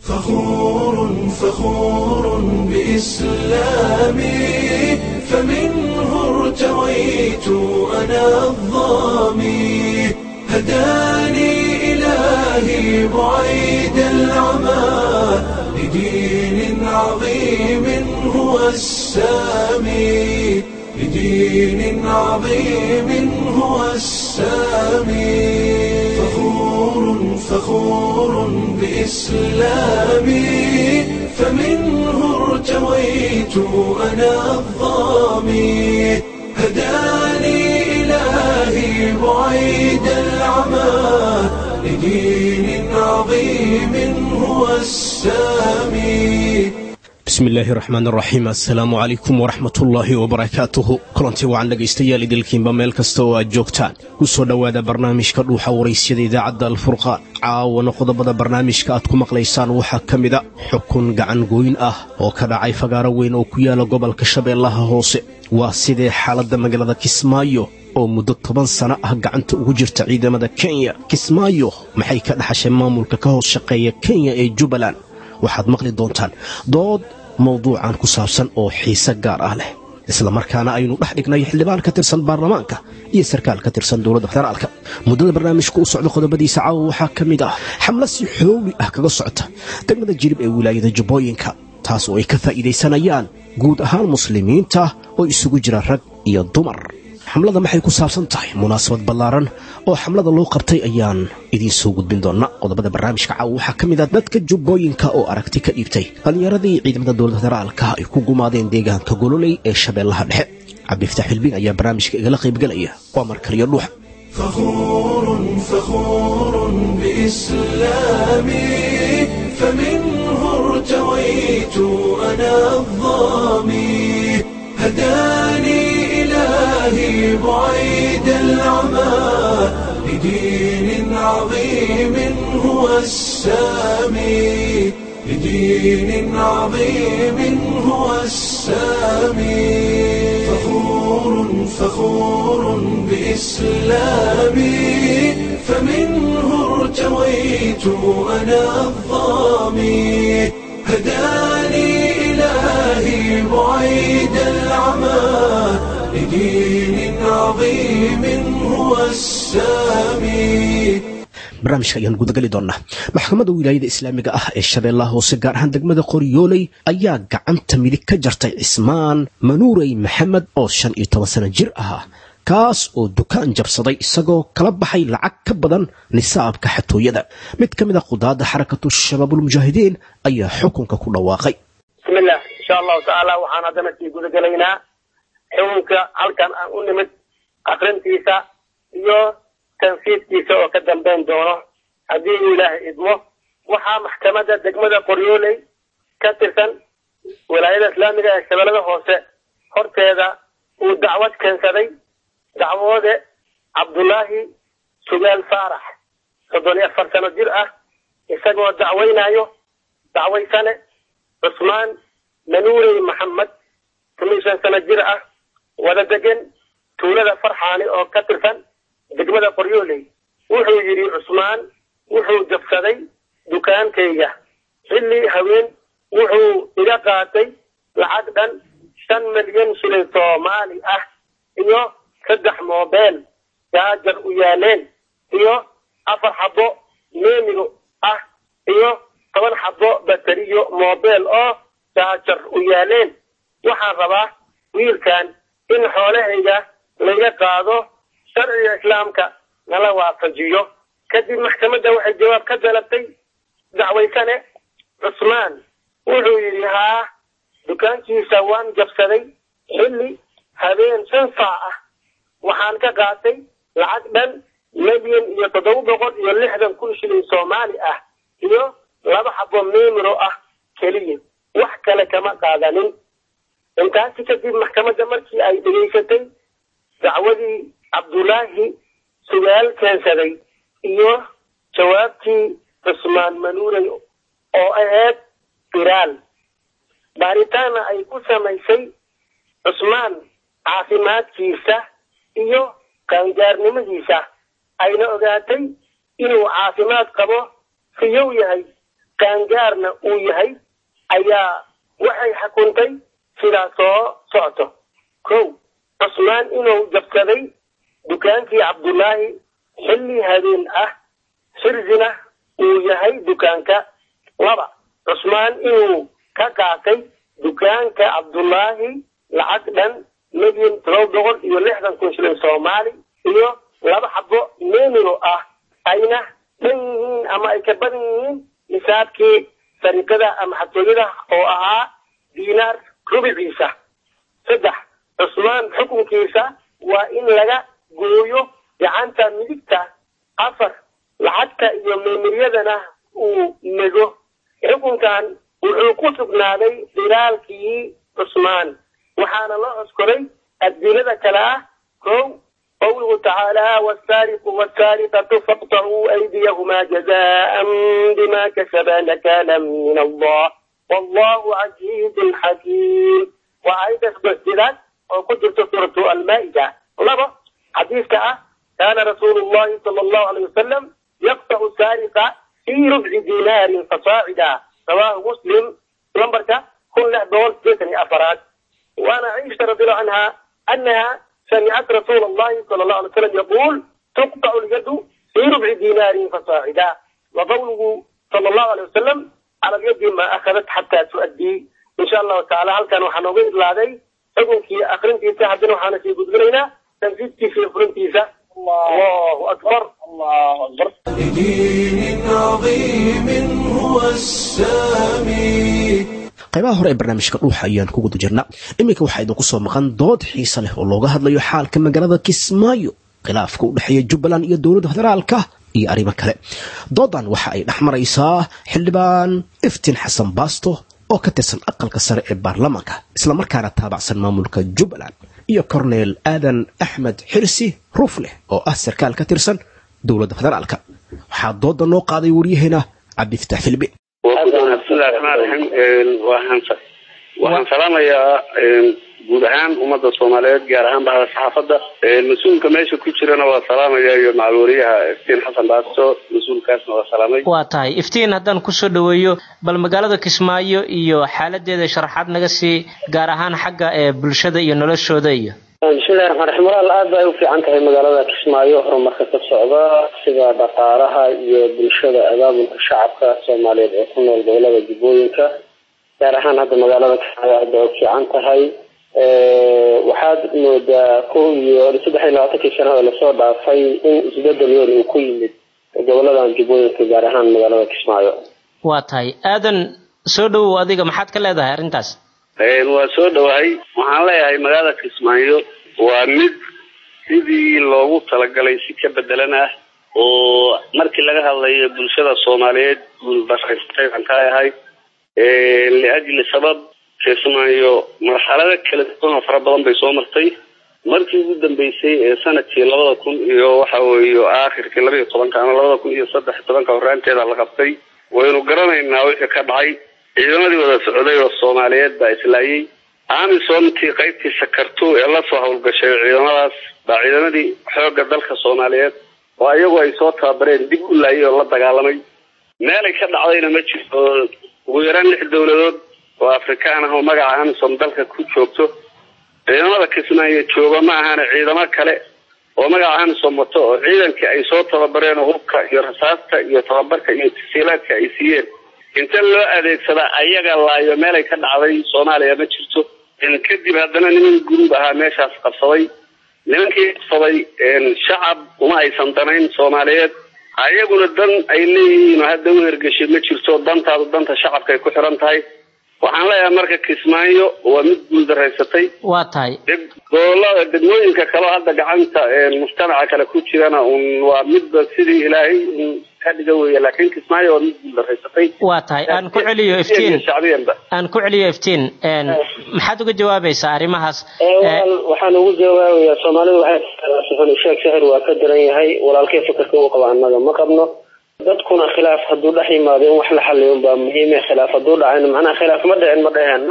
فخور فخور بإسلامي فمنه ارتويت أنا الظامي هداني إلهي بعيد العمى لدين عظيم هو السامي لدين عظيم هو السامي فخور فخور بإسلامي فمنه ارتويت أنا الظامي هداني إلهي بعيد العمى لدين عظيم هو السامي bismi illaahi raxmaan raxiim assalaamu calaykum waraxmatullaahi wabarakaatuhu kulanti wacan dhegaystayaal idilkiinba meel kasta oo aad joogtaan ku soo dhowaada barnaamijka dhuuxa waraysyada idaacadda alfurqaan caawana qodobada barnaamijka aad ku maqlaysaan waxaa ka mida xukun gacan gooyn ah oo ka dhacay fagaaro weyn oo ku yaala gobolka shabeellaha hoose waa sidee xaaladda magaalada kismaayo oo muddo toban sano ah gacanta ugu jirta ciidamada kenya kismaayo maxay ka dhaxashay maamulka ka hoos shaqeeya kenya ee jubbaland waxaad maqli doontaan dood mawduucan ku saabsan oo xiise gaar ah leh isla markaana aynu dhex dhignay xildhibaan ka tirsan baarlamaanka iyo sarkaal ka tirsan dowladda federaalka muddada barnaamijka u socda qodobadiisa caawa waxaa ka mid ah xamlo si xoogli ah kaga socota degmada jirib ee wilaayada jubbooyinka taas oo ay ka faa'iidaysanayaan guud ahaan muslimiinta oo isugu jira rag iyo dumar xamlada maxay ku saabsan tahay munaasabad ballaaran oo xamlada loo qabtay ayaan idiin soo gudbin doonnaa qodobada barnaamijka caawa waxaa ka mid ah dadka jubbooyinka oo aragti ka dhiibtay dhallinyaradii ciidamada dowladda federaalka ay ku gumaadeen deegaanka gololey ee shabeellaha dhexe cabdiftaax xilbiin ayaa barnaamijka igala qaybgelaya waa markaliyo dhuuxa فخور فخور بإسلامي فمنه ارتويت أنا الظامي هداني إلهي بعيد العمى لدين عظيم هو السامي لدين عظيم هو السامي فخور فخور بإسلامي فمنه ارتويت أنا الظامي هداني إلهي بعيد العمى لدين عظيم هو السامي barnaamijka ayaan gudageli doonnaa maxkamadda wilaayada islaamiga ah ee shabeellaha hoose gaar ahaan degmada qoryooley ayaa gacanta midig ka jartay cismaan manuurey maxamed oo shan iyo toban sano jir ah kaas oo dukaan jabsaday isagoo kala baxay lacag ka badan nisaabka xatooyada mid ka mid a qudaadda xarakatu shabaabulmujaahidiin ayaa xukunka ku dhawaaqay bismillah insha allahu tacaala waxaan haddana sii gudagelaynaa xukunka halkan aan u nimid akrintiisa iyo tanfiidkiisa oo ka dambayn doono haddii uu ilaahay idmo waxaa maxkamadda degmada qoryooley ka tirsan wilaayada islaamiga ee shabeellada hoose horteeda uu dacwad keensaday dacwoode cabdullaahi sugaal faarax soddon iyo afar sano jir ah isagoo dacweynayo dacwaysane cusmaan manuurey maxamed kun iyo shan sano jir ah wada degan tuulada farxaani oo ka tirsan degmada qoryooley wuxuu yidhi cusmaan wuxuu jabsaday dukaankayga xilli haween wuxuu iga qaatay lacag dhan shan milyan shilin soomaali ah iyo saddex moobeel jaajar u yaaleen iyo afar xabo meemigo ah iyo toban xabo bateriyo moobeel oo jaajar u yaaleen waxaan rabaa wiilkan in xoolahayga laga qaado sharciga islaamka nala waafajiyo kadib maxkamadda waxay jawaab ka dalabtay dacwaysane cusmaan wuxuu yidhi haa dukaankiisa waan jabsaday xilli habeen shan saac ah waxaan ka qaatay lacag dhan milyan iyo toddoba boqol iyo lixdan kun shilin soomaali ah iyo laba xabo memiro ah keliya wax kale kama qaadanin intaasi kadib maxkamadda markii ay dhegaysatay dacwadii cabdullaahi sugaal keensaday iyo jawaabtii cusmaan manuurey oo ahayd firaal baaritaana ay ku samaysay cusmaan caafimaadkiisa iyo qaangaarnimadiisa ayna ogaatay inuu caafimaad qabo siyow yahay qaangaarna uu yahay ayaa waxay xukuntay sidaa soo socoto kow cusmaan inuu jabsaday dukaankii cabdullaahi xilli habeen ah xirzina uu yahay dukaanka laba cusmaan inuu ka qaatay dukaanka cabdullaahi lacag dhan milyan todoba boqol iyo lixdan kun shilin soomaali iyo laba xabo memiro ah ayna dhan yihiin ama ay ka badan yihiin nisaabkii sariqada ama xatooyada oo ahaa diinaar rubiciisa saddex cusmaan xukunkiisa waa in laga gooyo gacanta midigta afar lacagta iyo meemiryadana uu nego xukunkan wuxuu ku sugnaaday dhiraalkii cusmaan waxaana loo coskolay adilada kale ah kow qawluhu tacaala wasaariqu wasaariqatu faqtacuu aydiyahumaa jazaan bima kasaba nakaalan min allah wallahu casiizun xakiim waa aayadda sbasidaad oo ku jirta suuratu almaa'ida labo xadiiska ah kaana rasuulu llahi sala allahu alayh wasalam yaqtacu saariqa fii rubci dinaarin fasaacida rawaahu muslim lambarka kun lix boqol sideetan iyo afaraad waana caisha radiallahu canha annaha سمعت رسول الله صلى الله عليه وسلم يقول تقطع اليد في ربع دينار فصاعدا وقوله صلى الله عليه وسلم على اليد ما أخذت حتى تؤدي إن شاء الله تعالى هل كانوا حنوغي إلا هذي حكم في أخرين تيسا حدنا وحانا في قدرنا تنفيذ في أخرين تيسا الله أكبر الله أكبر لدين عظيم هو السامي qaybaha hore ee barnaamijka dhuuxa ayaan ku guda jirna iminka waxaa idinku soo maqan dood xiise leh oo looga hadlayo xaalka magaalada kismaayo khilaafka u dhexeeya jubbaland iyo dowladda federaalka iyo arrimo kale doodan waxa ay dhex maraysaa xildhibaan iftiin xasan baasto oo ka tirsan aqalka sare ee baarlamaanka islamarkaana taabacsan maamulka jubbaland iyo korneel aadan axmed xirsi ruufleh oo ah sarkaal ka tirsan dowladda federaalka waxaa dooda noo qaaday waryaheena cabdifataax filbi bismillahi raxmaan raxiim waxaan waxaan salaamayaa guud ahaan ummadda soomaaliyeed gaar ahaan bahda saxaafadda mas-uulka meesha ku jirana waa salaamaya iyo macalwariyaha iftiin xasan baasto mas-uulkaasna waa salaamay waa tahay iftiin haddaan kusoo dhaweeyo bal magaalada kismaayo iyo xaaladeeda sharaxaad naga sii gaar ahaan xagga ee bulshada iyo noloshooda iyo bismillahi raxmaan raxiim walaal aad bay u fiican tahay magaalada kismaayo horumarka ka socda sida dhaqaalaha iyo bulshada abaabulka shacabka soomaaliyeed ee ku nool gobolada jubbooyinka gaar ahaan hadda magaalada kismaayo aad bay u fiican tahay waxaad moodaa kow iyo saddex iyo labaatankii sanada lasoo dhaafay in isbedel weyn uu ku yimid goboladan jubbooyinka gaar ahaan magaalada kismaayo waa tahay aadan soo dhowow adiga maxaad ka leedahay arrintaas waa soo dhawahay waxaan leeyahay magaalada kismaayo waa mid sidii loogu talagalay si ka bedelan ah oo markii laga hadlayo bulshada soomaaliyeed guulbaraystay aan ka ahay liajli sabab kismaayo marxalado kala duwan oo fara badan bay soo martay markii ugu dambeysay ee sanadkii labada kun iyo waxa weeye aakhirkii laba iyo tobanka ama labada kun iyo saddex iyo tobanka horaanteeda la qabtay waynu garanaynaa wixii ka dhacay ciidamadii wada socday oo soomaaliyeed baa islaayay amisomtii qaybtii sakarto ee lasoo howlgashay ciidamadaas baa ciidamadii xoogga dalka soomaaliyeed oo iyagu ay soo tababareen dib u laayay oo la dagaalamay meelay ka dhacdayna ma jirto ugu yaraan lix dowladood oo afrikaan ah oo magaca amisom dalka ku joogto ciidamada kismaayo jooga ma ahana ciidamo kale oo magaca amisom wato oo ciidankii ay soo tababareen oo hubka iyo rasaasta iyo tababarka iyo tasiilaadka ay siiyeen inta loo adeegsadaa ayaga laayo meelay ka dhacday soomaaliya ma jirto kadib haddana niman guruub ahaa meeshaas qabsaday nimankii qabsaday shacab uma aysan danayn soomaaliyeed ayaguna dan ay leeyihiin oo hadda u hergeshay ma jirto dantaadu danta shacabka ay ku xiran tahay waxaan leeyahay marka kismaayo waa mid guuldaraysatay waa tahay gobolada degmooyinka kaleo hadda gacanta mujtamaca kale ku jirana un waa midba sidii ilaahay ka dhiga weeye laakiin kismaayo waa mid guuldaraysatay waa tahay aan ku celiyo iftiin shacbiyanba aan ku celiyo iftiin maxaad uga jawaabaysaa arrimahaas waxaan ugu jawaabayaa soomaalidu waxay sheeg sixir waa ka daran yahay walaalkay fikirka u qaba annaga ma qabno dadkuna khilaaf hadduu dhex yimaado in wax la xaliyo baa muhiime khilaaf hadduu dhacayna macnaha khilaaf ma dhicin ma dheheenno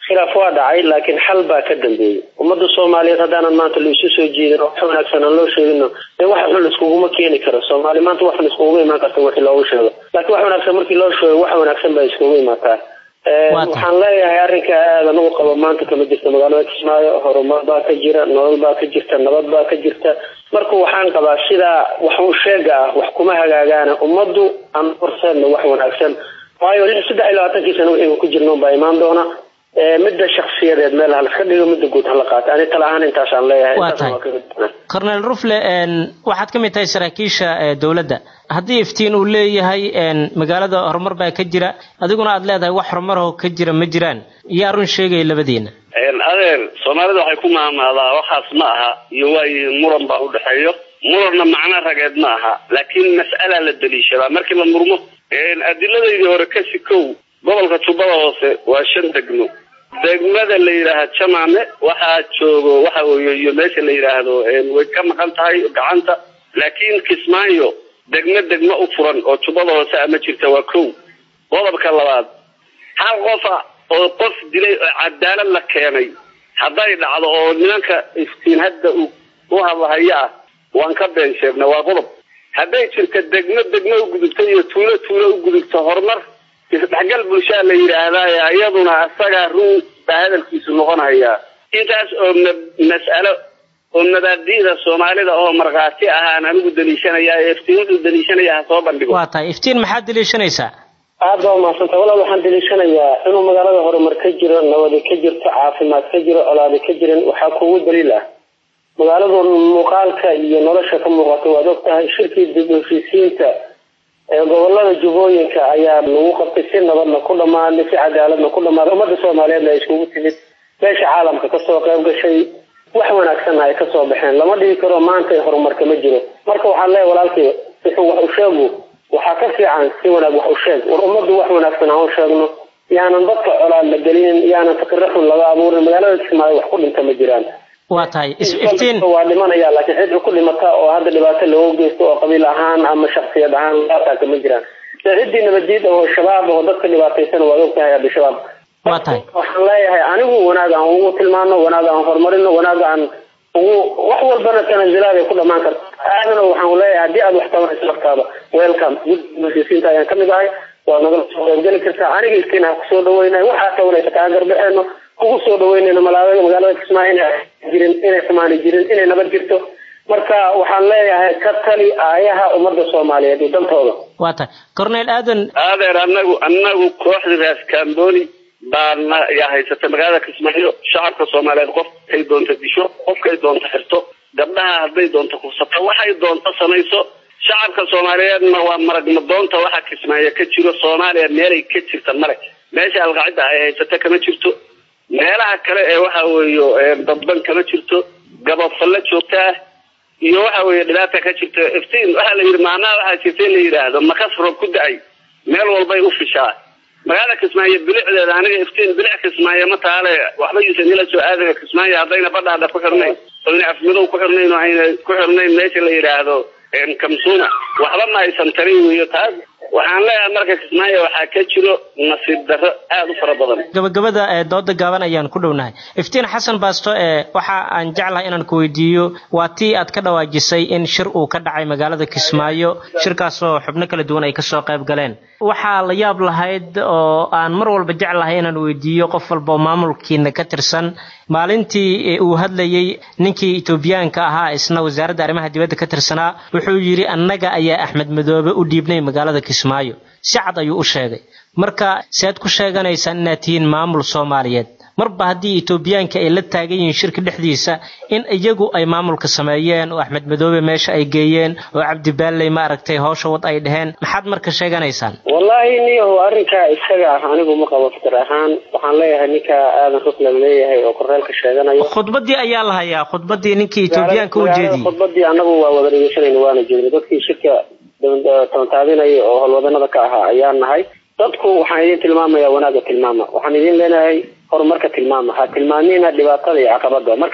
khilaaf waa dhacay laakiin xal baa ka dambeeyey ummadda soomaaliyeed haddaanan maanta la isu soo jeedin oo wax wanaagsan aan loo sheegino dee wax xun iskuguma keeni karo soomaali maanta wax xun iskuguma imaan karta wixii loogu sheego laakiin wax wanaagsan markii loo sheego wax wanaagsan baa iskugu imaataa waxaan leeyahay arrinka aadan ugu qabo maanta kama jirta magaalada kismaayo horumar baa ka jira nolol baa ka jirta nabad baa ka jirta marka waxaan qabaa sidaa wax u sheega ah wax kuma hagaagaana ummaddu aan horseedna wax wanaagsan waayo lix saddex iyo labaatankii sana wixii ku jirnoon baa imaan doona midda shaksiyadeed meel halaska dhigo midda guud hala qaato ani tala ahaan intaasaan leeyahay waa tahay cornel rufle waxaad ka mid tahay saraakiisha dowladda haddii iftiin uu leeyahay magaalada horumar baa ka jira adiguna aad leedahay wax horumaroo ka jira ma jiraan yaa run sheegaya labadiina adeer soomaalida waxay ku maamaadaa waxaas ma aha iyo waayi muran baa udhexeeyo muranna macno rageed ma aha laakiin mas'alaa la daliishadaa markii la murmo adiladaydii hore kasi kow gobolka jubbada hoose waa shan degmo degmada la yidhaaha jamaame waxaa joogo waxa weeye iyo meesha la yidhaahdo way ka maqan tahay gacanta laakiin kismaayo degmo degmo u furan oo jubbada hoose ama jirta waa kow qodobka labaad hal qofa oo qof dilay oo cadaalad la keenay hadday dhacdo oo nimanka iftiin hadda u hadlahayo ah waan ka been sheegna waa qodob hadday jirta degmo degmo u gudubto iyo tuulo tuulo u gudubto horumar isdhexgal bulshaa la yidhaahdaa iyaduna asagaa run baa hadalkiisu noqonayaa intaas oo mas'alo oo mabaadi'da soomaalida oo markhaati ahaan anigu daliishanaya ee iftiin wuxuu daliishanaya ha soo bandhigo waa tahay iftiin maxaad daliishanaysaa aad baa umahadsanta walaal waxaan daliishanayaa inuu magaalada horumar ka jiro nabadi ka jirto caafimaad ka jiro colaadi ka jirin waxaa kugu daliil ah magaaladu muuqaalka iyo nolosha ka muuqata waad og tahay shirkii dib u heshiisiinta ee gobolada jubbooyinka ayaa lagu qabtay si nabadna ku dhamaaday si cadaaladna ku dhamaaday ummadda soomaaliyeedna ay iskugu timid meesha caalamka kasoo qayb gashay wax wanaagsanna ay kasoo baxeen lama dhihi karo maanta horumarka ma jiro marka waxaan leeyahay walaalkii wuxuu wax u sheegu waxaa ka fiican si wanaag wax u sheeg war ummaddu wax wanaagsan aan u sheegno yaanan dadka colaad la gelinin yaanan fikiro xun laga abuurin magaalada kismaayo wax ku dhinta ma jiraan waa tahay iftiin waa dhimanaya laakiin cid ku dhimata oo hadda dhibaato loogu geysto oo qabiil ahaan ama shaksiyad ahaan laasaaka ma jiraan ciddii nabaddiid oo shabaab oo dadka dhibaataysan waad og tahay abishabaab waa tahay waxaan leeyahay anigu wanaag aan ugu tilmaano wanaag aan horumarino wanaag aan ugu wax walbana tanazulaad ay ku dhamaan karta aadana waxaan leeyahay haddii aad wax tabanayso laftaada welcome gudsiinta ayaan kamid ahay waad nagala soo qaybgeli kartaa aniga iskiin ha kusoo dhaweynay waxaa tabanaysa kaa garbaxeeno kugu soo dhaweynayno malaaada magaalada kismaayo inay jirin inay xumaani jirin inay nabad jirto marka waxaan leeyahay ka tali aayaha ummadda soomaaliyeed iyo dantooda waa tahay cornel aadan adeer anagu anagu kooxda raas kamboni baana yaa haysata magaalada kismaayo shacabka soomaaliyeed qofkay doonta disho qofkay doonta xirto gabdhaha hadday doonto kursato waxay doonto samayso shacabka soomaaliyeedna waa maragma doonta waxa kismaayo ka jiro soomaaliya meelay ka jirta male meesha alqacida ay haysata kama jirto meelaha kale ee waxa weeye dadban kama jirto gabafalle joogta ah iyo waxa weeye dhibaata ka jirta iftiin waxaa la yidhi maanaha waxaa jirta in la yidhaahdo makas roob ku da-ay meel walbay u fishaa magaalada kismaayo bilicdeeda aniga iftiin bilic kismaayo ma taale waxba yuusan ila soo aadaya kismaayo haddayna badhaadha ku xirnayn oyna afmadow ku xirnayn oo ayna ku xirnayn meesha la yidhaahdo kamsuuna waxba ma aysan tarin weyo taas waxaan leeyahay marka kismaayo waxaa ka jiro nasiib darro aada u fara badan gabagabada ee dooda gaaban ayaan ku dhownahay iftiin xasan baasto ee waxa aan jeclahay inaan ku weydiiyo waa tii aad ka dhawaajisay in shir uu ka dhacay magaalada kismaayo shirkaasoo xubno kala duwan ay kasoo qayb galeen waxaa la yaab lahayd oo aan mar walba jeclahay inaan weydiiyo qof walba oo maamulkiina ka tirsan maalintii uu hadlayey ninkii etoobiyaanka ahaa isna wasaaradda arrimaha dibadda ka tirsanaa wuxuu yidhi annaga ayaa axmed madoobe u dhiibnay magaalada kismaayo si cad ayuu u sheegay marka sead ku sheeganaysaan inaad tihiin maamul soomaaliyeed marba haddii etoobiyaanka ay la taagan yihiin shirka dhexdiisa in iyagu ay maamulka sameeyeen oo axmed madoobe meesha ay geeyeen oo cabdibaalley ma aragtay howsha wad ay dheheen maxaad marka sheeganaysaan wallaahi niyahu arrinkaa isaga ah anigu ma qabo fikir ahaan waxaan leeyahay ninka aadan ruklan leeyahay oo korreelka sheeganayo khudbadii ayaa la hayaa khudbadii ninkii etoobiyaanka u jeediyey khudbadii anagu waa wada dhegeysanayna waana jeednay dadkii shirka tabantaabinaya oo howlwadanada ka ahaa ayaan nahay dadku waxaan idin tilmaamaya wanaaga tilmaama waxaan idin leenahay horumarka tilmaama ha tilmaamina dhibaatada iyo caqabada mar kasta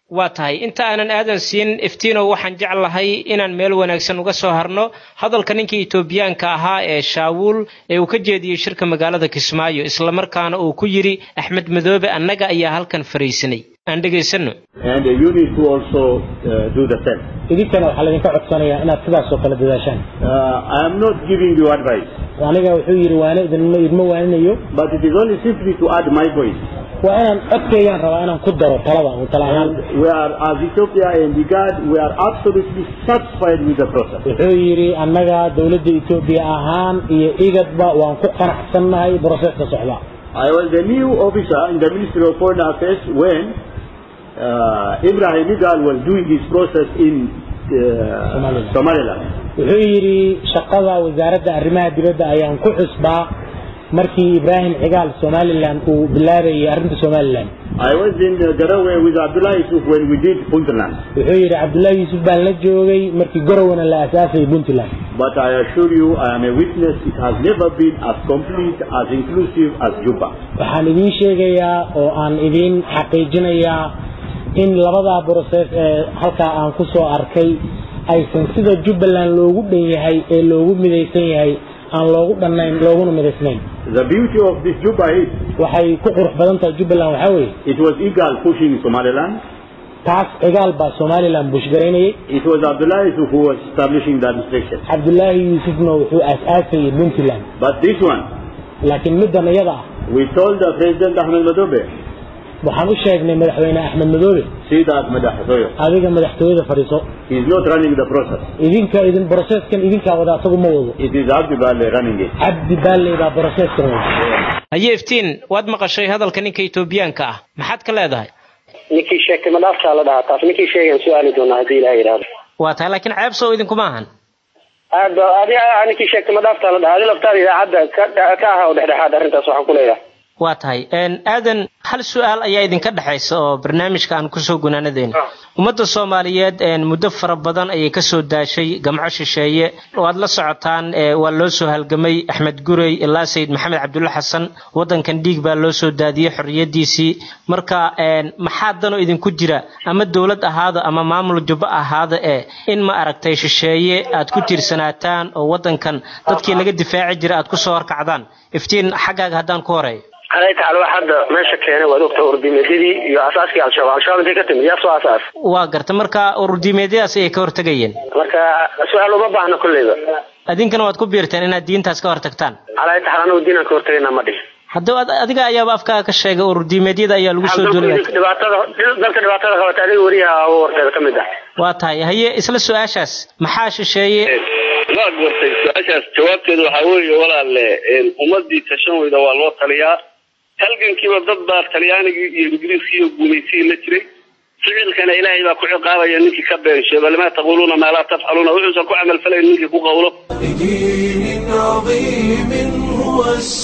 waa tahay inta aanan aadan siin iftiinow waxaan jeclahay inaan meel wanaagsan uga soo harno hadalka ninkii etoobiyaanka ahaa ee shaawuul ee uu ka jeediyey shirka magaalada kismaayo islamarkaana uu ku yidhi axmed madoobe annaga ayaa halkan fariisanay aan dhegaysano and you need to also uh, do the same. idinkana waxaa laydinka codsanayaa inaad sidaas oo kale dadaashaan Uh, I am not giving you advice, aniga wuxuu yidhi waana idinma idma waaninayo but it is only simply to add my voice. waa inaan codkeeyaan rabaa inaan ku daro talada uu tala ahaan And we are, as Ethiopia and IGAD, we are absolutely satisfied with the process. wuxuu yidhi annaga dowladda etoobiya ahaan iyo igadba waan ku qanacsannahay broseska socda I was the new officer in the Ministry of Foreign Affairs when uh, Ibrahim Igal was doing his process in uh, Somaliland. Somaliland. wuxuu yidhi shaqada wasaaradda arrimaha dibadda ayaan ku xusbaa markii ibraahim cigaal somalilan uu bilaabayay arrinta somalilan I was in uh, Garowe with Abdullah Yusuf when we did Puntland. wuxuu yidhi cabdullaahi yuusuf baan la joogay markii gorowana la aasaasayay puntland But I assure you, I am a witness, it has never been as complete, as inclusive as Juba. waxaan idiin sheegayaa oo aan idiin xaqiijinayaa in labadaa broses ee halkaa aan ku soo arkay aysan sida jubbaland loogu dhan yahay ee loogu midaysan yahay aan loogu dhannayn looguna midaysnayn The beauty of this Juba is, waxay ku qurux badan tahay jubbaland waxaa weeye it was Igal pushing Somaliland, taas cigaal baa somalilan bushgaraynayay it was Abdullah Yusuf who was establishing the administration. cabdullaahi yuusufna wuxuu aas-aasayay puntland But this one, laakiin middan iyada ah we told the President Ahmed Madobe, waxaan u sheegnay madaxweyne axmed madoobe see that Madahasoyo, adiga madaxtooyada fadhiiso he is not running the process. idinka idin broseskan idinkaa wada asagu ma wado It is Abdi Bale running it. cabdi baalley baa broseskan wada haye iftiin waad maqashay hadalka ninka etoobiyaanka ah maxaad ka leedahay ninkii sheegtay ma dhaaftaa la dhahaa taas ninkii sheegan su-aali doonaa haddii ilaha yidhaahdo waa tahay laakiin ceeb soo idinkuma ahan aad ba adi ninkii sheegtay ma dhaaftaa la dhahaa adi laftaada idaacadda ka ka aha oo dhexdhexaad arrintaas waxaan ku leeyahay waa tahay aadan hal su-aal ayaa idinka dhexaysa oo barnaamijka aan kusoo gunaanadeyna ummadda soomaaliyeed muddo fara badan ayay kasoo daashay gamco shisheeye waad la socotaan waa loo soo halgamay axmed gurey ilaa sayid maxamed cabdulle xasan wadankan dhiig baa loo soo daadiyey xorriyadiisii marka maxaa danoo idinku jira ama dowlad ahaada ama maamul jubbo ahaada ee in ma aragtay shisheeye aad ku tiirsanaataan oo wadankan dadkii laga difaaci jira aad kusoo horkacdaan iftiin xaggaaga haddaan ku horeeyo alay tacaala wax hadda meesha keenay waad ogta urdimeedyadii iyo asaaskii al-shabaab al-shabaab intay ka timid yaa soo asaas waa garta marka ururdiimeedyadaas ayay ka hortegayeen marka su-aal uma baahna kolleyba adinkana waad ku biirteen inaad diintaas ka hortagtaan alay tacaala anagu diinaan ka hortagayna ma dhihin haddaba adiga ayaaba afkaaga ka sheegay ururdiimeedyada ayaa lagu soo duulaya dhibaatada dalka dhibaatada qabata adiga weriyaha warteeda ka mid ah waa tahay haye isla su-aashaas maxaa shisheeye waa gortay su-aashaas jawaabteedu waxaa weeye walaalle ummadii tashan weyda waa loo taliyaa halgankiiba dad baa talyaanigii iyo ingiriiskii iyo gumaysigii la jiray ficilkana ilaahay baa ku ciqaabaya ninkii ka been sheego limaa taquluuna maa laa tafcaluuna wuxuusan ku camalfalayn ninkii ku qawlo بدين عظيم هو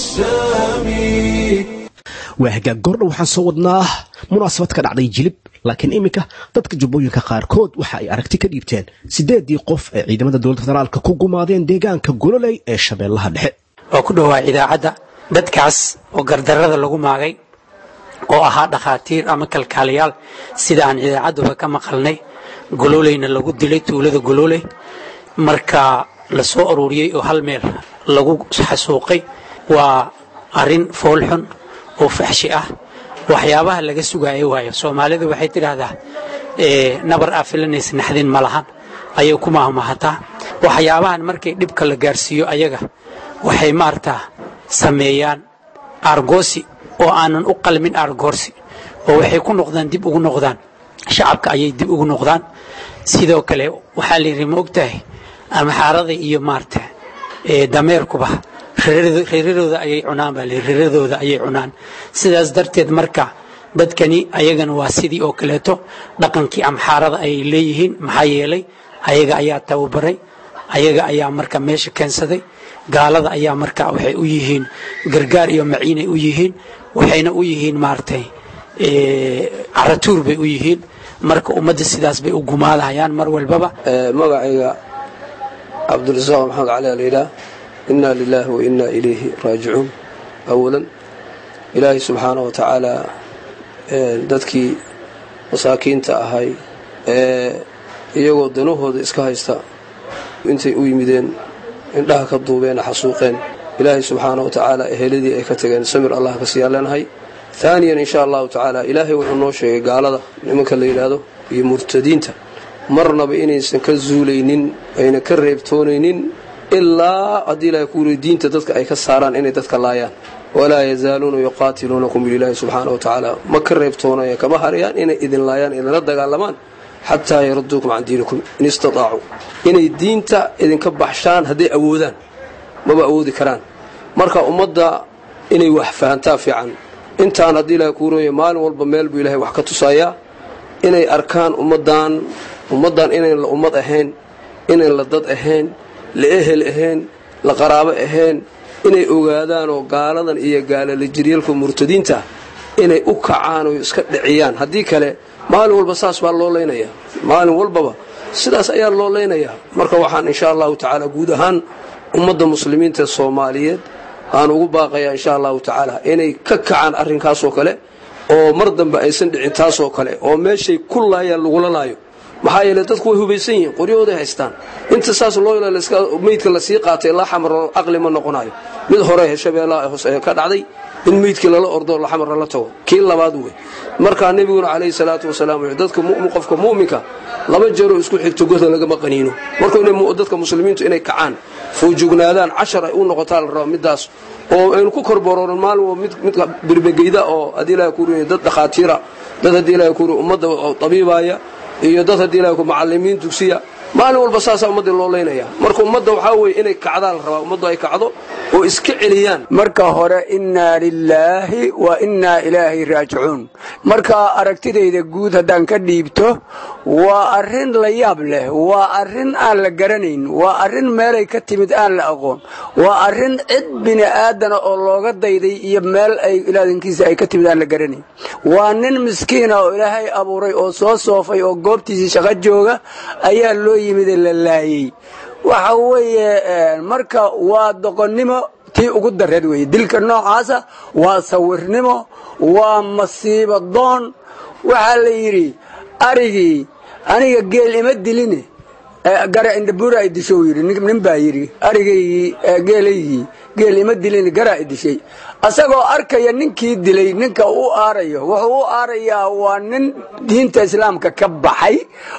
السامي waa hagaag goordha waxaan soo wadnaa munaasabad ka dhacday jilib laakiin iminka dadka jubbooyinka qaarkood waxa ay aragti ka dhiibteen siddeedii qof ee ciidamada dowladda federaalka ku gumaadeen deegaanka gololey ee shabeellaha dhexe waa ku dhowaa idaacadda dadkaas oo gardarrada lagu maagay oo ahaa dhakhaatiir ama kalkaaliyaal sida aan idaacadduba ka maqalnay gololeyna lagu dilay tuulada gololey marka la soo aruuriyey oo hal meel lagu xasuuqay waa arrin foolxun oo faxshi ah waxyaabaha laga sugaayo waayo soomaalidu waxay tidhaahdaa nabar aa filanaysa naxdin ma lahan ayay ku mahmahataa waxyaabahan markay dhibka la gaarsiiyo ayaga waxay maartaa sameeyaan aargoosi oo aanan u qalmin aargoorsi oo waxay ku noqdaan dib ugu noqdaan shacabka ayay dib ugu noqdaan sidoo kale waxaa layidhi ma ogtahay amaxaarada iyo maarta dameerkuba reeradooda ayay cunaan baa layidhi reeradooda ayay cunaan sidaas darteed marka dadkani ayagana waa sidii oo kaleeto dhaqankii amxaarada ayay leeyihiin maxaa yeelay ayaga ayaa tababaray ayaga ayaa marka meesha keensaday gaalada ayaa marka waxay u yihiin gargaar iyo maciinay u yihiin waxayna u yihiin maaragtay caratuur bay u yihiin marka ummadda sidaas bay u gumaadahayaan mar walbaba magacayga cabdirasaaq maxamed cali alayidhaah inaa lilaahi wa inaa ilayhi raajicuun awalan ilaahay subxaana wa tacaala dadkii masaakiinta ahay ee iyagoo danahooda iska haysta intay u yimideen indhaha ka duubeen xasuuqeen ilaahay subxaana wa tacaala eheladii ay ka tageen samir allah ka siiyaan leenahay aaniyan insha allahu tacaala ilaahay wuxuu noo sheegay gaalada nimanka la yidhaahdo iyo murtadiinta marnaba inaysan ka zuulaynin ayna ka reebtoonaynin ilaa haddii ilahay kuuri diinta dadka ay ka saaraan inay dadka laayaan walaa yazaaluuna yuqaatiluunakum bililaahi subxaana wa tacaala ma ka reebtoonaya kama harayaan inay idin laayaan idinla dagaalamaan xataa yaraduukum can diinikum in istataacu inay diinta idinka baxshaan hadday awoodaan maba awoodi karaan marka ummadda inay wax fahantaa fiican intaan haddii ilahay kuurooya maalin walba meel buu ilahay wax ka tusayaa inay arkaan ummaddan ummaddan inayn la ummad ahayn inayn la dad ahayn la ehel ahayn la qaraabo ahayn inay ogaadaanoo gaaladan iyo gaalalajiryalka murtadiinta inay u kacaan oo iska dhiciyaan haddii kale maalin walba saas baa loo laynayaa maalin walbaba sidaas ayaa loo laynayaa marka waxaan insha allahu tacaala guud ahaan ummadda muslimiinta soomaaliyeed aan ugu baaqayaa insha allahu tacaala inay ka kacaan arrinkaasoo kale oo mar dambe aysan dhicin taasoo kale oo meeshay ku laayaan lagula laayo maxaa yeele dadku way hubaysan yihiin qoryahooday haystaan inta saas loo meydka lasii qaatay laxamar aqli ma noqonayo mid hore shabeellaha hoose ka dhacday in meydkii lala ordo laxamar lala tago kii labaad wey markaa nebiguna calayhi salaatu wasalaam wuxuu dadka qofka mu'minka laba jeeroo isku xigto goda lagama qaniino marka dadka muslimiintu inay kacaan fuujugnaadaan cashar ay u noqotaa la raba midaas oo aynu ku korborooran maalin wa midka birbegeyda oo haddii ilahay kuuriy dad dhakhaatiira dad haddii ilahay kuuriy ummadda tabiibaya iyo dad haddii ilahay ku macallimiin dugsiya maalin walba saasaa ummaddii loo leynaya marka ummadda waxaa weeye inay kacdaa la rabaa ummaddu ay kacdo oo iska celiyaan marka hore innaa lilaahi wa innaa ilaahi raajicuun marka aragtidayda guud haddaan ka dhiibto waa arrin la yaab leh waa arrin aan la garanayn waa arrin meelay ka timid aan la aqoon waa arrin cid bini aadana oo looga dayday iyo meel ay ilaadankiisa ay ka timid aan la garanayn waa nin miskiina oo ilaahay abuuray oo soo soofay oo goobtiisii shaqo jooga ayaa loo yimid la laayey waxa weeye marka waa doqonnimo tii ugu dareed weeye dilka noocaasa waa sawirnimo waa masiibo doon waxaa la yidhi arigii aniga geel ima diline gara indhabuura ay disho yidhi nin baa yidhi arigaygii geelaygii geel ima dilin garaa i dishay asagoo arkaya ninkii dilay ninka u aarayo wuxuu u aarayaa waa nin diinta islaamka ka baxay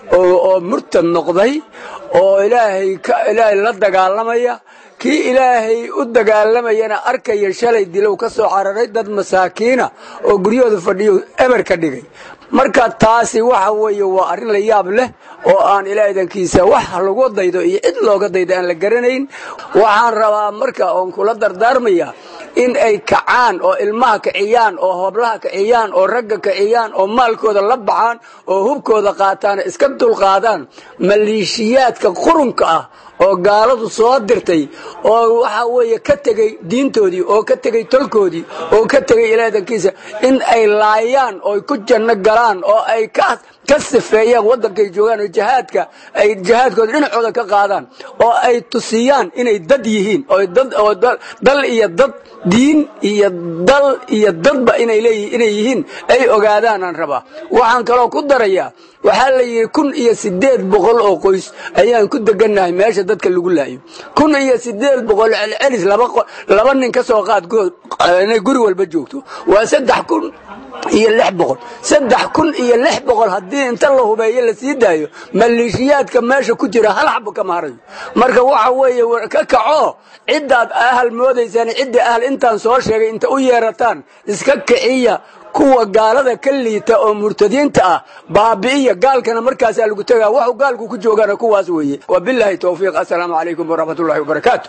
oo murtad noqday oo ilaahay ilaahay la dagaalamaya kii ilaahay u dagaalamayana arkaya shalay dilow ka soo cararay dad masaakiina oo guryahooda fadhiyo eber ka dhigay marka taasi waxa weeye waa arrin la yaab leh oo aan ilaadankiisa wax lagu daydo iyo cid looga daydo aan la garanayn waxaan rabaa marka oon kula dardaarmaya in ay kacaan oo ilmaha kiciyaan oo hoblaha kiciyaan oo ragga kiciyaan oo maalkooda la baxaan oo hubkooda qaataan iska dulqaadaan maliishiyaadka qurunka ah oo gaaladu soo dirtay oo waxa weeye ka tegey diintoodii oo ka tegey tolkoodii oo ka tegey ilaadankiisa in ay laayaan oo ku janno galaan oo ay ka ka sifeeyaan waddankay joogaan oo jihaadka ay jihaadkooda dhinacooda ka qaadaan oo ay tusiyaan inay dad yihiin oo dad oo dal iyo dad diin iyo dal iyo dadba inay leeyihiin inay yihiin ay ogaadaanaan rabaa waxaan kaloo ku darayaa waxaa la yidhi kun iyo siddeed boqol oo qoys ayaan ku degannahay meesha dadka lagu laayo kun iyo siddeed boqol celcelis laba laba nin ka soo qaad inay guri walba joogto waa saddex kun iyo lix boqol saddex kun iyo lix boqol haddii inta la hubeeyo la sii daayo maleeshiyaadka meesha ku jira hal xabo kama harayo marka waxa weeye ka kaco ciddaad ahal moodaysaan cidda ahal intaan soo sheegay inta u yeerataan iska kiciya kuwa gaalada ka liita oo murtadiinta ah baabi'iya gaalkana markaasaa lagu tegaa waxu gaalku ku joogana kuwaas weeye wabilaahi towfiiq assalaamu calaykum waraxmat ullahi wabarakaatu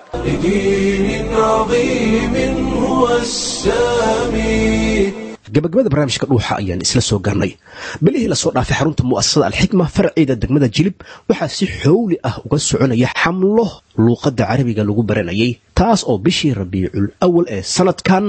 لدين عظيم هو السامي gabagabada barnaamijka dhuuxa ayaan isla soo garnay bilihii lasoo dhaafay xarunta mu'asasada alxikma farceeda degmada jilib waxaa si xowli ah uga soconaya xamlo luuqadda carabiga lagu baranayay taas oo bishii rabiicul awal ee sanadkan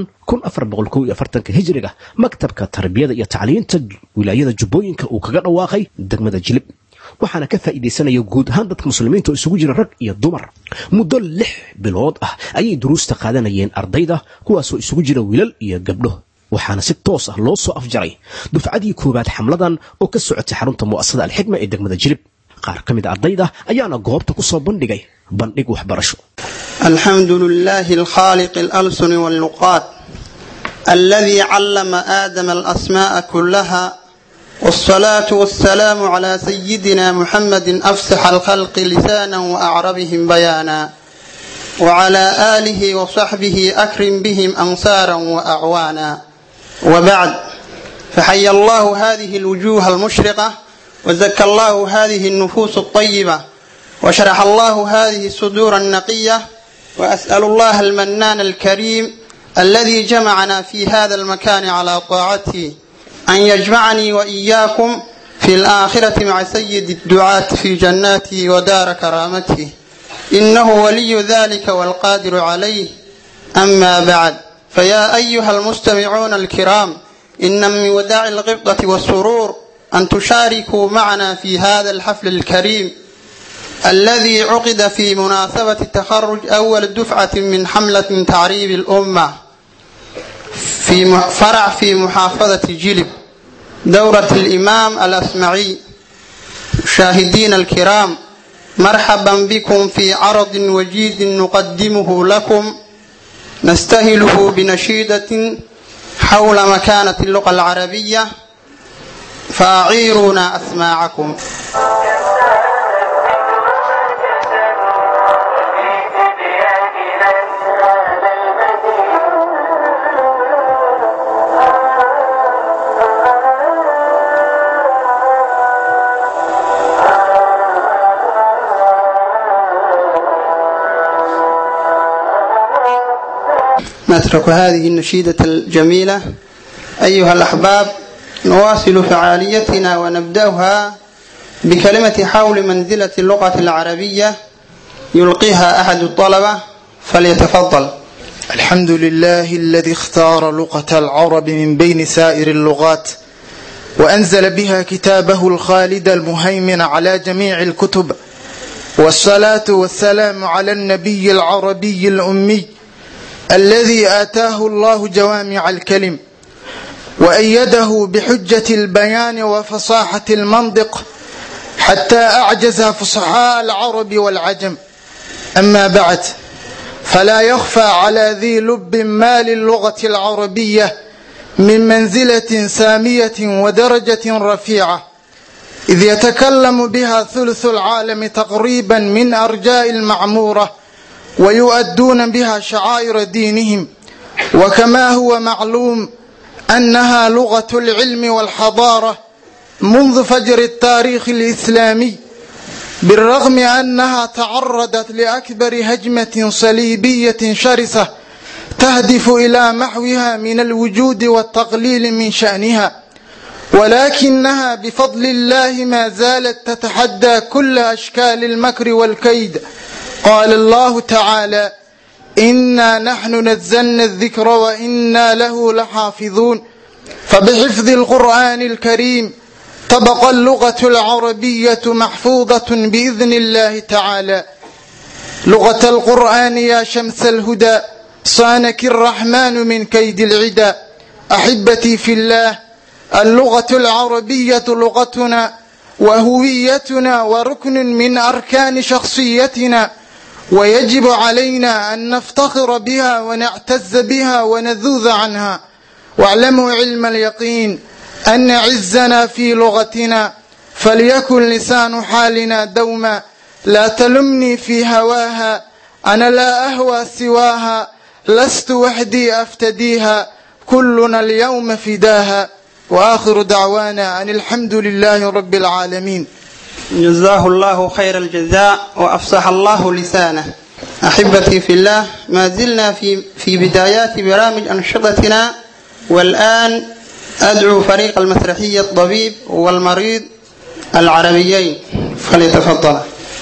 hijriga maktabka tarbiyada iyo tacliinta wilaayada jubbooyinka uu kaga dhawaaqay degmada jilib waxaana ka faa'iidaysanaya guud ahaan dadka muslimiinta oo isugu jira rag iyo dumar muddo lix bilood ah ayay duruusta qaadanayeen ardayda kuwaasoo isugu jira wiilal iyo gabdho waxaana si toos ah loo soo afjaray dufcadii koowaad xamladan oo ka socotay xarunta mu'asasada alxikma ee degmada jilib qaar ka mid a ardayda ayaana goobta ku soo bandhigay bandhig waxbarasho الحمد لله الخالق الألسن واللقات الذي علم آدم الأسماء كلها والصلاة والسلام على سيدنا محمد أفسح الخلق لسانا وأعربهم بيانا وعلى آله وصحبه أكرم بهم أنصارا وأعوانا وبعد فحي الله هذه الوجوه المشرقة وزكى الله هذه النفوس الطيبة وشرح الله هذه الصدور النقية وأسأل الله المنان الكريم الذي جمعنا في هذا المكان على طاعته أن يجمعني وإياكم في الآخرة مع سيد الدعاة في جناته ودار كرامته إنه ولي ذلك والقادر عليه أما بعد فيا أيها المستمعون الكرام إن من وداع الغبطة والسرور أن تشاركوا معنا في هذا الحفل الكريم الذي عقد في مناسبة تخرج أول دفعة من حملة تعريب الأمة في فرع في محافظة جلب دورة الإمام الأسمعي مشاهدين الكرام مرحبا بكم في عرض وجيد نقدمه لكم نستهله بنشيدة حول مكانة اللغة العربية فأعيرونا أسماعكم نترك هذه النشيدة الجميلة أيها الأحباب نواصل فعاليتنا ونبدأها بكلمة حول منزلة اللغة العربية يلقيها أحد الطلبة فليتفضل الحمد لله الذي اختار لغة العرب من بين سائر اللغات وأنزل بها كتابه الخالد المهيمن على جميع الكتب والصلاة والسلام على النبي العربي الأمي الذي آتاه الله جوامع الكلم وأيده بحجة البيان وفصاحة المنطق حتى أعجز فصحاء العرب والعجم أما بعد فلا يخفى على ذي لب ما للغة العربية من منزلة سامية ودرجة رفيعة إذ يتكلم بها ثلث العالم تقريبا من أرجاء المعمورة ويؤدون بها شعائر دينهم وكما هو معلوم أنها لغة العلم والحضارة منذ فجر التاريخ الإسلامي بالرغم أنها تعرضت لأكبر هجمة صليبية شرسة تهدف إلى محوها من الوجود والتقليل من شأنها ولكنها بفضل الله ما زالت تتحدى كل أشكال المكر والكيد قال الله تعالى إنا نحن نزلنا الذكر وإنا له لحافظون فبحفظ القرآن الكريم تبقى اللغة العربية محفوظة بإذن الله تعالى لغة القرآن يا شمس الهدى صانك الرحمن من كيد العدا أحبتي في الله اللغة العربية لغتنا وهويتنا وركن من أركان شخصيتنا ويجب علينا أن نفتخر بها ونعتز بها ونذوذ عنها واعلموا علم اليقين أن عزنا في لغتنا فليكن لسان حالنا دوما لا تلمني في هواها أنا لا أهوى سواها لست وحدي أفتديها كلنا اليوم فداها وآخر دعوانا أن الحمد لله رب العالمين جزاه الله خير الجزاء وأفصح الله لسانه أحبتي في الله ما زلنا في في بدايات برامج أنشطتنا والآن أدعو فريق المسرحية الطبيب والمريض العربيين فليتفضل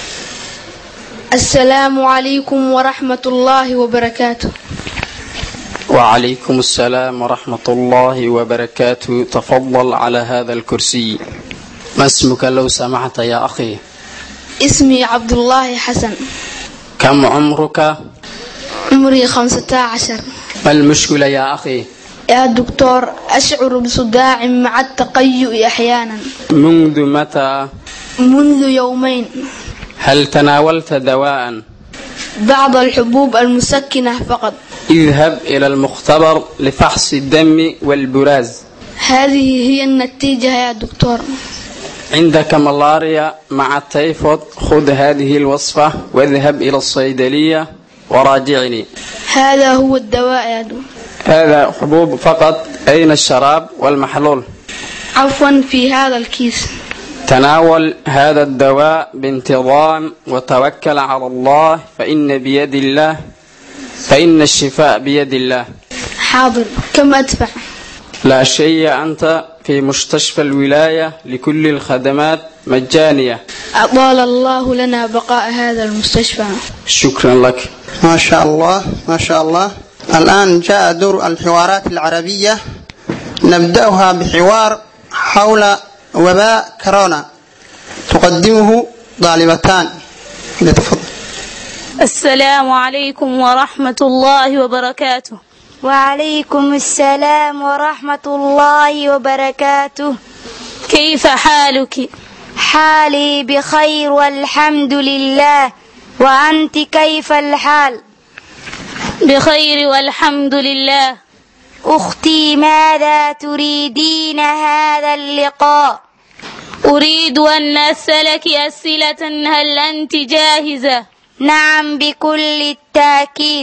السلام عليكم ورحمة الله وبركاته وعليكم السلام ورحمة الله وبركاته تفضل على هذا الكرسي ما اسمك لو سمحت يا أخي اسمي عبد الله حسن كم عمرك عمري خمسة عشر ما المشكلة يا أخي يا دكتور أشعر بصداع مع التقيؤ أحيانا منذ متى منذ يومين هل تناولت دواء بعض الحبوب المسكنة فقط اذهب إلى المختبر لفحص الدم والبراز هذه هي النتيجة يا دكتور عندك ملاريا مع التيفود خذ هذه الوصفة واذهب إلى الصيدلية وراجعني هذا هو الدواء يا دكتور هذا حبوب فقط أين الشراب والمحلول عفوا في هذا الكيس تناول هذا الدواء بانتظام وتوكل على الله فإن بيد الله فإن الشفاء بيد الله حاضر كم أدفع لا شيء أنت في مستشفى الولاية لكل الخدمات مجانية أطال الله لنا بقاء هذا المستشفى شكرا لك ما شاء الله ما شاء الله الآن جاء دور الحوارات العربية نبدأها بحوار حول وباء كورونا تقدمه طالبتان لتفضل السلام عليكم ورحمة الله وبركاته وعليكم السلام ورحمة الله وبركاته كيف حالك؟ حالي بخير والحمد لله وأنت كيف الحال؟ بخير والحمد لله أختي ماذا تريدين هذا اللقاء؟ أريد أن أسألك أسئلة هل أنت جاهزة؟ نعم بكل التأكيد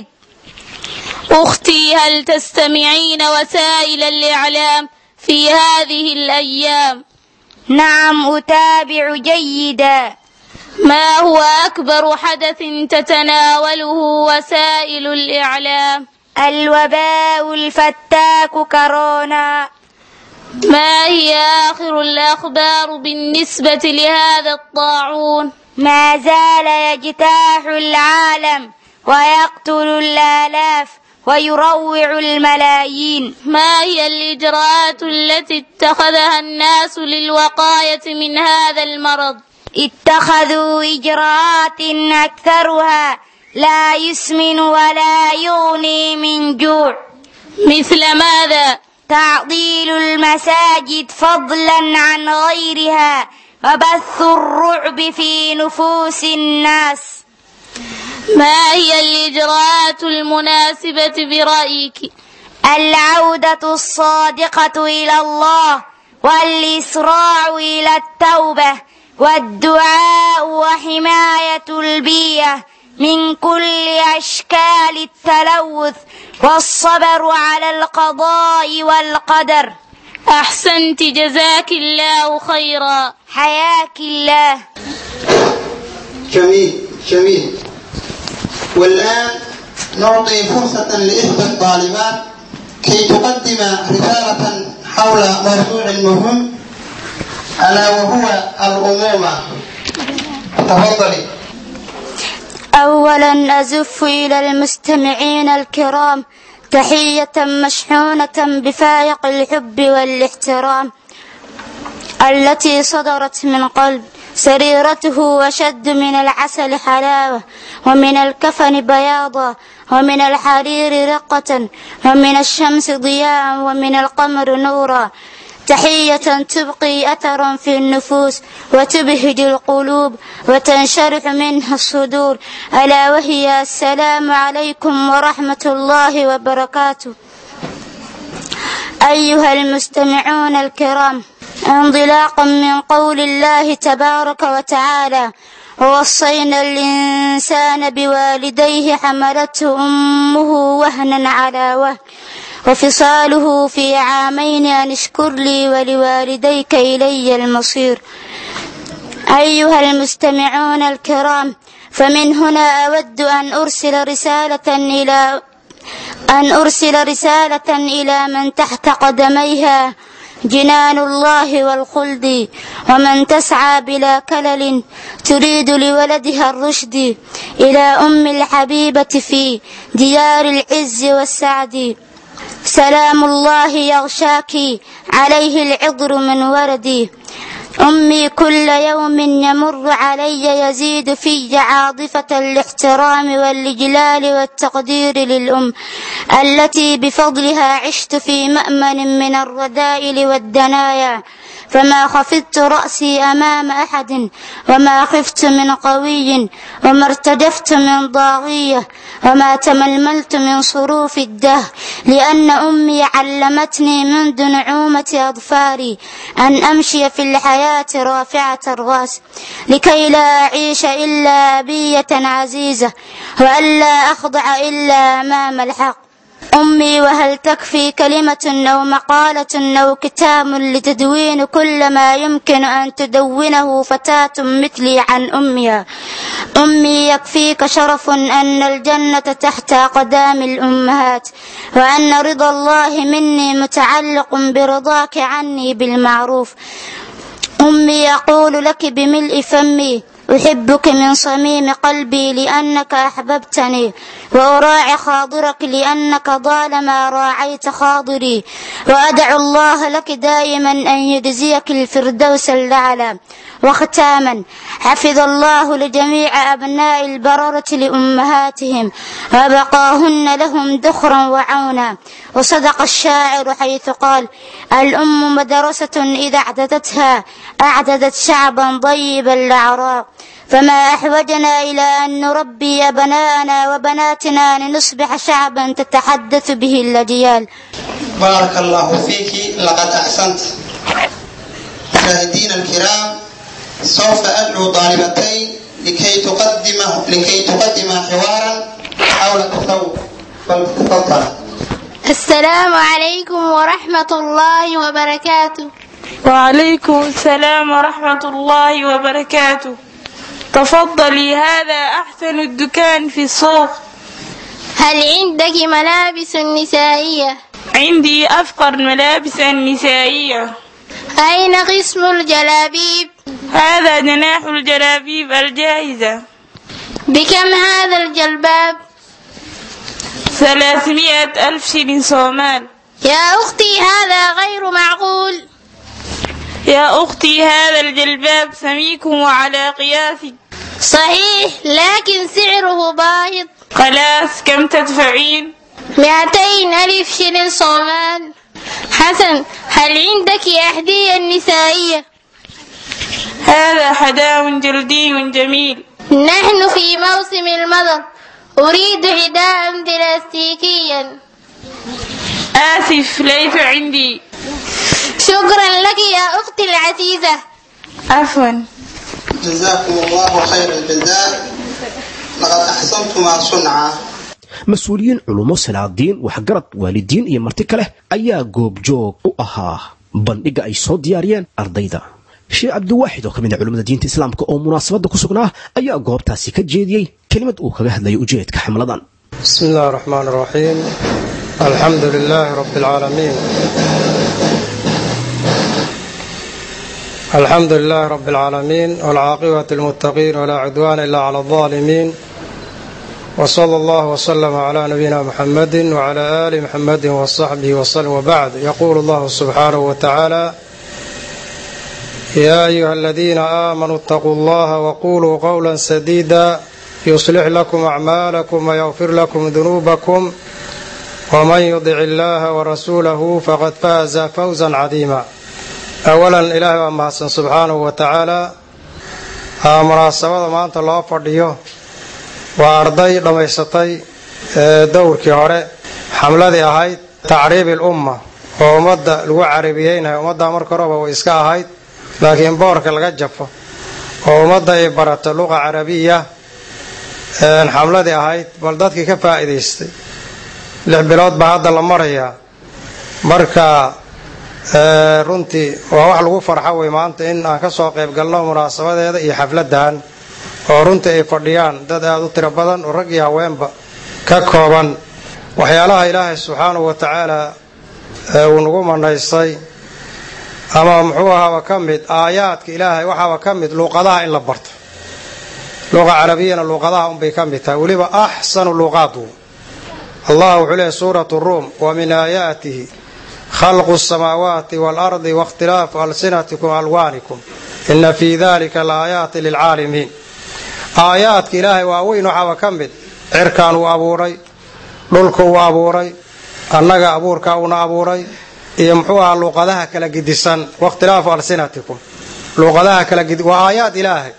أختي هل تستمعين وسائل الإعلام في هذه الأيام؟ نعم أتابع جيدا ما هو أكبر حدث تتناوله وسائل الإعلام؟ الوباء الفتاك كورونا ما هي آخر الأخبار بالنسبة لهذا الطاعون؟ ما زال يجتاح العالم ويقتل الآلاف ويروع الملايين ما هي الإجراءات التي اتخذها الناس للوقاية من هذا المرض؟ اتخذوا إجراءات أكثرها لا يسمن ولا يغني من جوع مثل ماذا؟ تعطيل المساجد فضلا عن غيرها وبث الرعب في نفوس الناس ما هي الإجراءات المناسبة برأيك؟ العودة الصادقة إلى الله والإسراع إلى التوبة والدعاء وحماية البيئة من كل أشكال التلوث والصبر على القضاء والقدر أحسنت جزاك الله خيرا حياك الله جميل جميل والآن نعطي فرصة لإحدى الطالبات كي تقدم رسالة حول موضوع مهم ألا وهو الأمومة تفضلي أولا أزف إلى المستمعين الكرام تحية مشحونة بفائق الحب والاحترام التي صدرت من قلب سريرته وشد من العسل حلاوة ومن الكفن بياضا ومن الحرير رقة ومن الشمس ضياء ومن القمر نورا تحية تبقي أثرا في النفوس وتبهج القلوب وتنشرح منها الصدور ألا وهي السلام عليكم ورحمة الله وبركاته أيها المستمعون الكرام انطلاقا من قول الله تبارك وتعالى ووصينا الإنسان بوالديه حملته أمه وهنا على وهن وفصاله في عامين أن اشكر لي ولوالديك إلي المصير أيها المستمعون الكرام فمن هنا أود أن أرسل رسالة إلى أن أرسل رسالة إلى من تحت قدميها جنان الله والخلد ومن تسعى بلا كلل تريد لولدها الرشد إلى أم الحبيبة في ديار العز والسعد سلام الله يغشاك عليه العطر من وردي أمي كل يوم يمر علي يزيد في عاطفة الاحترام والإجلال والتقدير للأم التي بفضلها عشت في مأمن من الرذائل والدنايا فما خفضت رأسي أمام أحد وما خفت من قوي وما ارتجفت من ضاغية وما تململت من صروف الدهر لأن أمي علمتني منذ نعومة أظفاري أن أمشي في الحياة رافعة الرأس لكي لا أعيش إلا أبية عزيزة وألا أخضع إلا أمام الحق أمي وهل تكفي كلمة أو مقالة أو كتاب لتدوين كل ما يمكن أن تدونه فتاة مثلي عن أمها أمي يكفيك شرف أن الجنة تحت أقدام الأمهات وأن رضا الله مني متعلق برضاك عني بالمعروف أمي يقول لك بملء فمي أحبك من صميم قلبي لأنك أحببتني وأراعي خاضرك لأنك طالما راعيت خاضري وأدعو الله لك دائما أن يجزيك الفردوس الأعلى وختاما حفظ الله لجميع أبناء البررة لأمهاتهم وبقاهن لهم ذخرا وعونا وصدق الشاعر حيث قال الأم مدرسة إذا أعددتها أعددت شعبا طيب الأعراق فما أحوجنا إلى أن نربي أبناءنا وبناتنا لنصبح شعبا تتحدث به الأجيال بارك الله فيك لقد أحسنت مشاهدينا الكرام سوف أدعو طالبتين لكي تقدم لكي تقدم حوارا حول التصوف فلتتفضل السلام عليكم ورحمة الله وبركاته وعليكم السلام ورحمة الله وبركاته تفضلي هذا أحسن الدكان في السوق هل عندك ملابس نسائية؟ عندي أفقر الملابس النسائية أين قسم الجلابيب؟ هذا جناح الجلابيب الجاهزة بكم هذا الجلباب؟ ثلاثمائة ألف شilin صومال يا أختي هذا غير معقول يا أختي هذا الجلباب سميك وعلى قياسك صحيح لكن سعره باهظ خلاص كم تدفعين مئتين ألف شلن صومال حسن هل عندك أحذية نسائية هذا حداء جلدي جميل نحن في موسم المطر أريد حذاء بلاستيكيا آسف ليس عندي شكرا لك يا أختي العزيزة عفوا جزاكم الله خير الجزاء لقد أحسنتما صنعا mas-uuliyiin culummo salaadiin waxgarad waalidiin iyo marti kale ayaa goobjoog u ahaa bandhigga ay soo diyaariyeen ardayda sheekh cabdiwaaxid oo ka mid a culimmada diinta islaamka oo munaasabadda ku sugnaa ayaa goobtaasi ka jeediyey kelimad uu kaga hadlayo ujeedka xamladan بسم الله الرحمن الرحيم الحمد لله رب العالمين الحمد لله رب العالمين والعاقبة للمتقين ولا عدوان إلا على الظالمين وصلى الله وسلم على نبينا محمد وعلى آل محمد وصحبه وسلم وبعد يقول الله سبحانه وتعالى يا أيها الذين آمنوا اتقوا الله وقولوا قولا سديدا يصلح لكم أعمالكم ويغفر لكم ذنوبكم ومن يطع الله ورسوله فقد فاز فوزا عظيما أولا إلهي waa mahadsan subxaanahu wa tacaala munaasabada maanta loo fadhiyo waa arday dhammaysatay dowrkii hore xamladii ahayd tacriibi lumma oo ummadda lagu carabiyeynayo ummadda marka horeba way iska ahayd laakiin boorka laga jafo oo ummadda ay barato luqa carabiya xamladii ahayd bal dadkii ka faa'iidaystay lix bilood baa hadda la marayaa marka runtii waa wax lagu farxo wey maanta in aan ka soo qayb galno munaasabadeeda iyo xafladan oo runtii ay fadhiyaan dad aada u tiro badan oo rag iyo haweenba ka kooban waxyaalaha ilaahay subxaanahu wa tacaala uu nagu manaystay ama muxuu ahaaba ka mid aayaadka ilaahay waxaaba ka mid luuqadaha in la barto luqa carabiyana luuqadaha unbay ka mid tahay weliba axsanu luuqaadu allah wuxuu leehay suurat ruum wa min aayaatihi khalqu الsamaawaati wاlardi waاkhtilaafu alsinatikum alwaanikum ina fii dalika laaayaati lilcaalimiin aayaadka ilaahay waaweyn waxaaba ka mid cirkaan uu abuuray dhulka uu abuuray annaga abuurkaa uuna abuuray iyo muxuu ahaa luuqadaha kala gidisan wakhtilaafu alsinatikum luuqadaha kala gidi waa aayaad ilaahay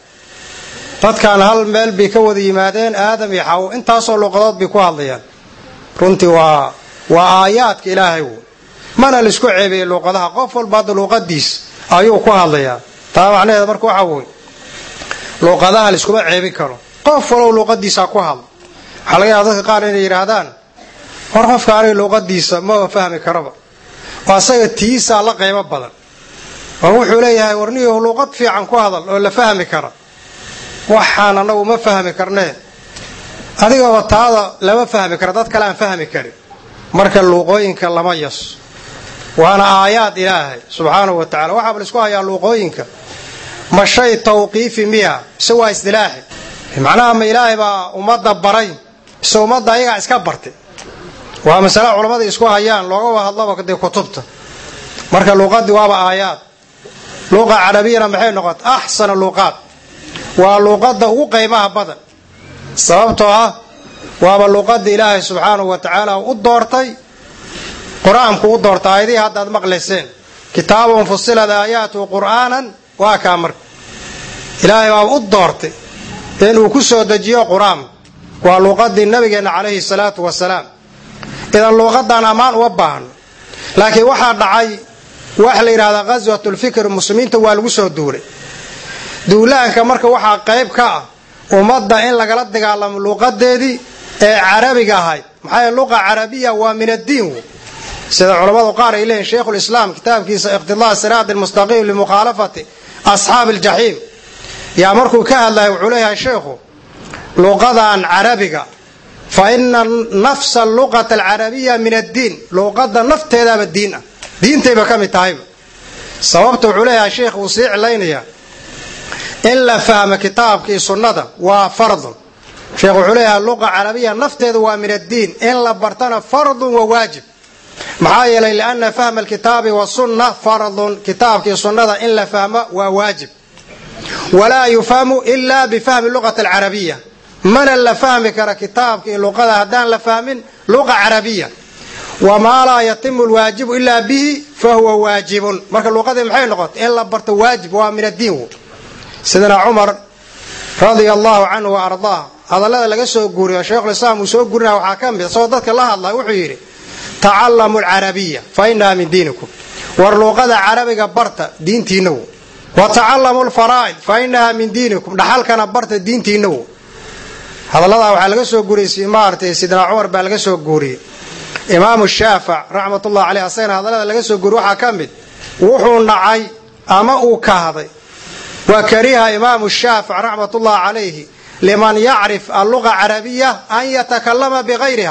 dadkan hal meel bay ka wada yimaadeen aadam iyo xawo intaasoo luuqadood bay ku hadlayaan runtii waa waa aayaadka ilaahay wy mana laisku ceebeeyey luuqadaha qof walba hadda luuqadiis ayuu ku hadlayaa taa macnaheeda marka waxa wey luuqadaha laiskuma ceebin karo qof walow luuqadiisa ku hadla waxaa laga yaaba dadka qaar inay yidhaahdaan hor qofka aniga luuqadiisa maba fahmi karaba oo asaga tiisaa la qaybo badan oo wuxuu leeyahay warniyahu luuqad fiican ku hadal oo la fahmi kara waxaan anagu ma fahmi karnee adigaba taada lama fahmi kara dad kale aan fahmi karin marka luuqooyinka lama yaso waana aayaad ilaahay subxaanahu wa tacala waxaaba laisku hayaa luuqooyinka ma shay tawqiifi miya mise waa isdilaaxi macnaha ma ilaahay baa ummadda baray mise ummadda ayagaa iska bartay waa masale culammada isku hayaan loogaba hadlaba dee kutubta marka luuqadii waaba aayaad luuqa carabiyana maxay noqota axsana luuqaad waa luuqadda ugu qaymaha badan sababtoo ah waaba luuqadda ilaahay subxaanahu wa tacaala u doortay qur-aanku u doortay aayadihii hadda ad maqlayseen kitaabun fusilad aayaatuhu qur'aanan waa kaa marka ilaahay baaba u doortay inuu ku soo dejiyo qur-aan waa luuqadii nabigeenna calayhi salaatu wasalaam idan luuqadan ammaan uma baahno laakiin waxaa dhacay waxa la yidhahdaa ghaswatulfikr muslimiinta waa lagu soo duulay duulaanka marka waxaa qayb ka ah ummadda in lagala dagaalamo luuqadeedii ee carabiga ahayd maxaa yeele luqa carabiya waa min addiin wey sida culammadu qaar ay leeyihin sheikhulislaam kitaabkiisa iqtidaa siraat almustaqiim limukhaalafati asxaabi aljaxiim yaa markuu ka hadlaya wuxuu leeyahay sheikhu luuqadan carabiga fa ina nafsa luqata alcarabiya min addiin luuqada nafteedaaba diin ah diintayba ka mid tahayba sababta wuxuu leeyahay sheikh uu sii cilaynaya in la fahmo kitaabka iyo sunnada waa fardun sheekh wuxuu leeyahay luqa carabiya nafteedu waa min addiin in la bartana fardun wa waajib maxaa yeelay liana fahma alkitaabi wasunna fardun kitaabka iyo sunnada in la fahmo waa waajib walaa yufhamu ila bifahmi luqati alcarabiya mana la fahmi kara kitaabka iyo luqada haddaan la fahmin luqa carabiya wamaa laa yatimu lwaajibu ilaa bihi fahuwa waajibun marka luqadii maxay noqotay in la barto waajib waa min addiin sidina cumar radia allahu canhu wa ardaah hadallada laga soo guuriyo sheikhulislaam uu soo guurinaya waxaa ka mid isagoo dadka la hadlay wuxuu yidhi tacallamu alcarabiya fa inaha min diinikum war luuqada carabiga barta diintiinawo wa tacallamu lfaraa'id fa inaha min diinikum dhaxalkana barta diintiinawo hadalladaa waxaa laga soo guuriyey maaragtay sidina cumar baa laga soo guuriyey imaamu shaafic raxmatullahi caleyh asagana hadallada laga soo guuriy waxaa ka mid wuxuu nacay ama uu kahday wa kariha imaamu shaafic raxmatullahi calayhi liman yacrif alluqa carabiya an yatakalama bikayriha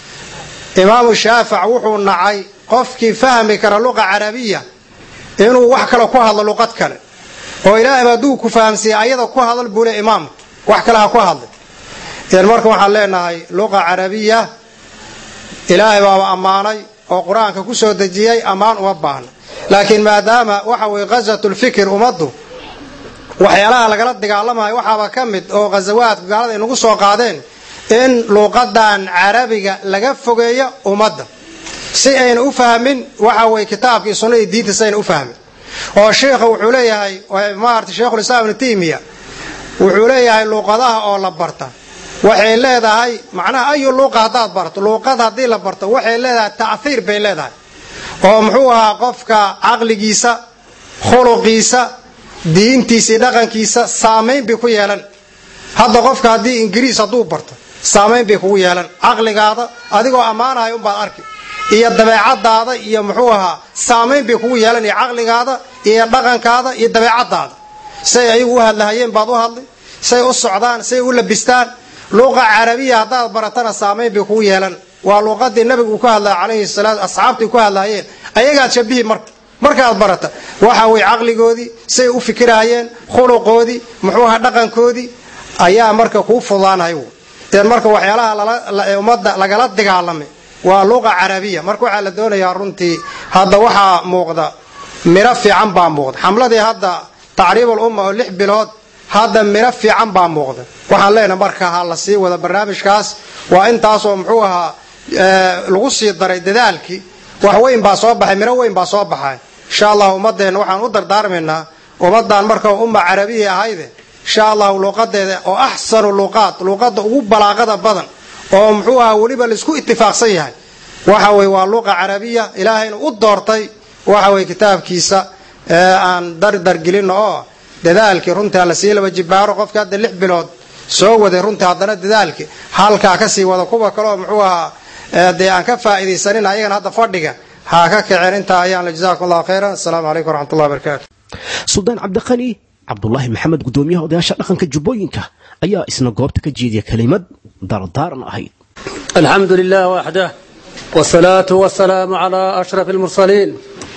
imaamu shaafic wuxuu nacay qofkii fahmi kara luqa carabiya inuu wax kale ku hadlo luqad kale oo ilaahayba hadduu ku fahamsiiya ayada ku hadal buu le imaamka wax kale ha ku hadlay idan marka waxaan leenahay luqa carabiya ilaahay baaba ammaanay oo qur-aanka ku soo dejiyey ammaan uma baahna laakiin maadaama waxa weye ghaswatulfikr ummaddu waxyaalaha lagala dagaalamayo waxaaba ka mid oo ghasawaadka gaalada inagu soo qaadeen in luuqadan carabiga laga fogeeyo ummadda si ayna u fahmin waxa weye kitaabka iyo sunnada iyo diinta si ayna u fahmin oo sheikha wuxuu leeyahay maarata sheikhulislaam ibnu taymiya wuxuu leeyahay luuqadaha oo la barta waxay leedahay macnaha ayu luuqa haddaad barto luuqad haddii la barto waxay leedahay ta'hiir bay leedahay oo muxuu ahaa qofka caqligiisa khuluqiisa diintiisa iyo dhaqankiisa saamayn bay ku yeelan hadda qofka haddii ingiriis hadduu barto saamayn bay kugu yeelan caqligaada adigoo ammaanahay unbaad arki iyo dabeecadaada iyo muxuu ahaa saamayn bay kugu yeelan iyo caqligaada iyo dhaqankaada iyo dabeecadaada say ayagu u hadlahayeen baad u hadli say u socdaan say u labistaan luuqa carabiya haddaad baratana saamayn bay kugu yeelan waa luuqadii nabigu uu ka hadlaya calayhi salaatu asxaabtii ku hadlaayeen ayagaad shabihi marka markaad barata waxa weye caqligoodii say u fikirahayeen khuluqoodii muxuu aha dhaqankoodii ayaa marka kuu fudaanhay idan marka waxyaalaha ummadda lagala dagaalamay waa luqa carabiya marka waxaa la doonayaa runtii hadda waxaa muuqda miro fiican baa muuqda xamladii hadda tacriibul umma oo lix bilood hadda miro fiican baa muuqda waxaan leenahay marka ha la sii wada barnaamijkaas waa intaasoo muxuu ahaa lagu sii daray dadaalkii wax weyn baa soo baxay miro weyn baa soo baxay insha allah ummadeenna waxaan u dardaarmaynaa ummadan marka umma carabiya ahayde insha allahu luuqadeeda oo axsanu luuqaad luuqada ugu balaaqada badan oo muxuu ahaa weliba laisku itifaaqsan yahay waxa weye waa luuqa carabiya ilaahayna u doortay waxa weye kitaabkiisa aan dardargelino oo dadaalkii runtii hala sii laba jibaaro qofka hadda lix bilood soo waday runtii haddana dadaalkii halkaa kasii wada kuwa kaleoo muxuu ahaa dee aan ka faa'iidaysanin ayagana hadda fadhiga ha ka kaceen intaa ayaan la jazakum allahu khayran assalaamu calaykum waraxmatullahi wabarakaatu suldaan cabdiqani cabdulaahi maxamed gudoomiyaha odayaasha dhaqanka jubbooyinka ayaa isna goobta ka jeediya kelimad dardaaran ahayd الحمد لله وحده والصلاة والسلام على أشرف المرسلين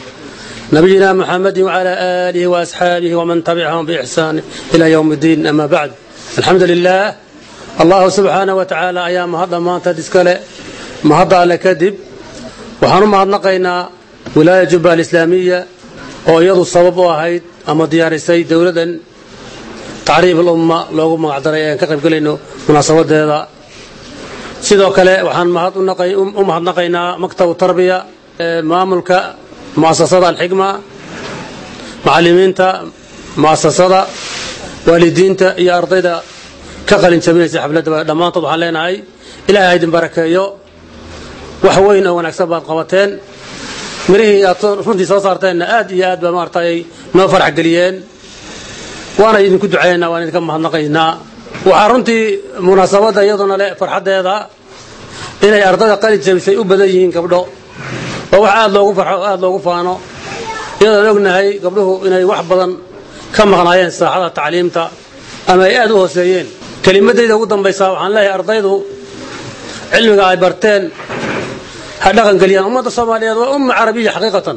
نبينا محمد وعلى آله وأصحابه ومن تبعهم بإحسان إلى يوم الدين أما بعد الحمد لله الله سبحانه وتعالى أيام هذا ما تدسكله ما هذا على كذب وحنو ما نقينا ولاية جبة الإسلامية ويضو الصواب واحد أما ديار السيد دولة تعريف الأمة لوغو ما عدريان كقرب قلينو مناسبة هذا sidoo kale waxaan u mahadnaqaynaa maktabu tarbiya maamulka muasasada alxigma macalimiinta muasasada waalidiinta iyo ardayda ka qalin jabinaysa xafladda dhammaantood waxaan leenahay ilaahay ha idin barakeeyo wax weyn oo wanaagsan baad qabateen mirihii aad runtii soo saarteenna aad iyo aad baa maaragtay noo farax geliyeen waana idinku ducaynaynaa waan idinka mahadnaqaynaa waxaa runtii munaasabadda iyaduna leh farxaddeeda inay ardayda qalin jabisay u badan yihiin gabdho oo wax aad loogu farxo oo aad loogu faano iyadoon ognahay gabdhuhu inay wax badan ka maqnaayeen saaxada tacliimta ama ay aad u hooseeyeen kelimadayda ugu dambaysaa waxaan leeyahay ardaydu cilmiga ay barteen ha dhaqangeliyaan ummadda soomaaliyeed waa umma carabiya xaqiiqatan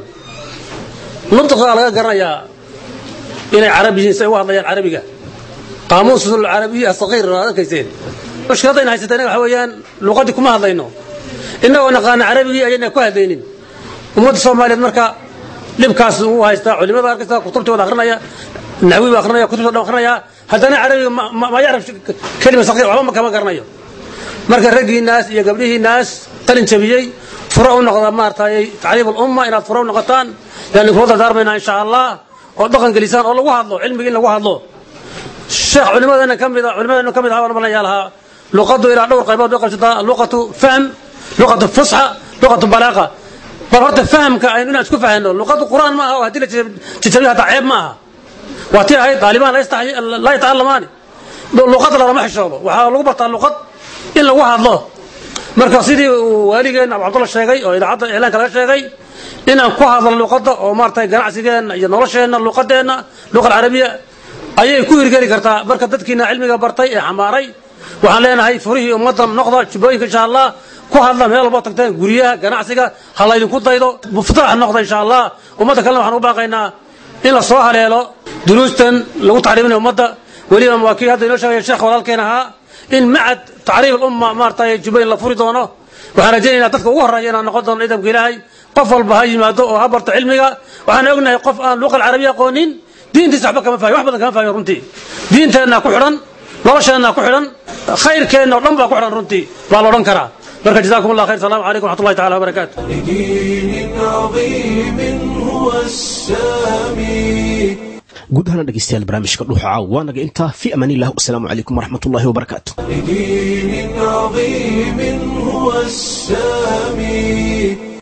nudqaa laga garanayaa inay carab yihiin si ay u hadlayaan carabiga qaamuus alcarabiya asaqiir aad arkayseen mushkiladayna haysatay waxa weeyaan luqadii kuma hadlayno innagoo naqaana carabigii ayayna ku hadlaynin ummadda soomaaliyeed marka dhibkaas uu haystaa culimada arkaysa kutubtooda akrinaya naxwi baa akrinaya kutubta dhan akrinaya haddana carabiga ma yarab kelima saqiir waxba kama garanayo marka raggiinaas iyo gabdhihiinaas qalin jabiyey furo u noqda maaragtay tacliim alumma inaad furo u noqotaan yaan inkula dardaarmaynaa insha allah oo dhaqan gelisaan oo lagu hadlo cilmiga in lagu hadlo sheekh culimadeena ka mid culimadeena ka mid ahaa waan malaya lahaa luqadu ilaa dhowr qaybood bay qabsataa luqatu fahm luqatu fusxa luqatu balaaqa bal horta fahamka aynu inaan isku fahanno luqadu qur'aan ma aha oo haddii la jajabiyo hataa ceeb ma aha waa tii ahayd daalibaan laa yatacallamaani luqada lalama xishoodo waxaa lagu bartaa luqad in lagu hadlo marka sidii uu waaligeenna abu cabdulla sheegay oo idaacadda iclaanka laga sheegay inaan ku hadlo luqadda oo maaragtay ganacsigeenna iyo nolosheenna luqadeenna luqa alcarabiya ayay ku hirgeli kartaa marka dadkiina cilmiga bartay ee xamaaray waxaan leenahay furihii ummadda noqda jubbooyinka insha allah ku hadla meel walbo tagteen guryaha ganacsiga ha laydinku daydo muftaax noqda insha allah ummadda kalena waxaan u baaqaynaa in la soo haleelo duruustan lagu tacriiminayo ummadda weliba waa kii hadda inoo sheegaya sheekh walaalkeen ahaa in macad tacriif alumma maaragtay jubbooyin la furi doono waxaan rajaynaynaa dadka ugu horreeya inaan noqon doono ciidanka ilaahay qof walba ha yimaado oo ha barto cilmiga waxaan ognahay qof aan luqa alcarabiya aqoonin diintiisa waxba kama fahmin wax badan kama fahmin runtii diinteenna ku xidhan nolosheenna ku xidhan khayrkeenna oo dhan baa ku xidhan runtii baa la odhan karaa marka jazakum allah khayr salaamu calaykum waxat ullahi tacala wabarakaatu لدين عظيم هو السامي guud ahaana dhegeystayaal barnaamijka dhuuxa caaw waa naga intaa fi amaan illah wasalaamu calaykum waraxmatullahi wabarakaatu لدين عظيم هو السامي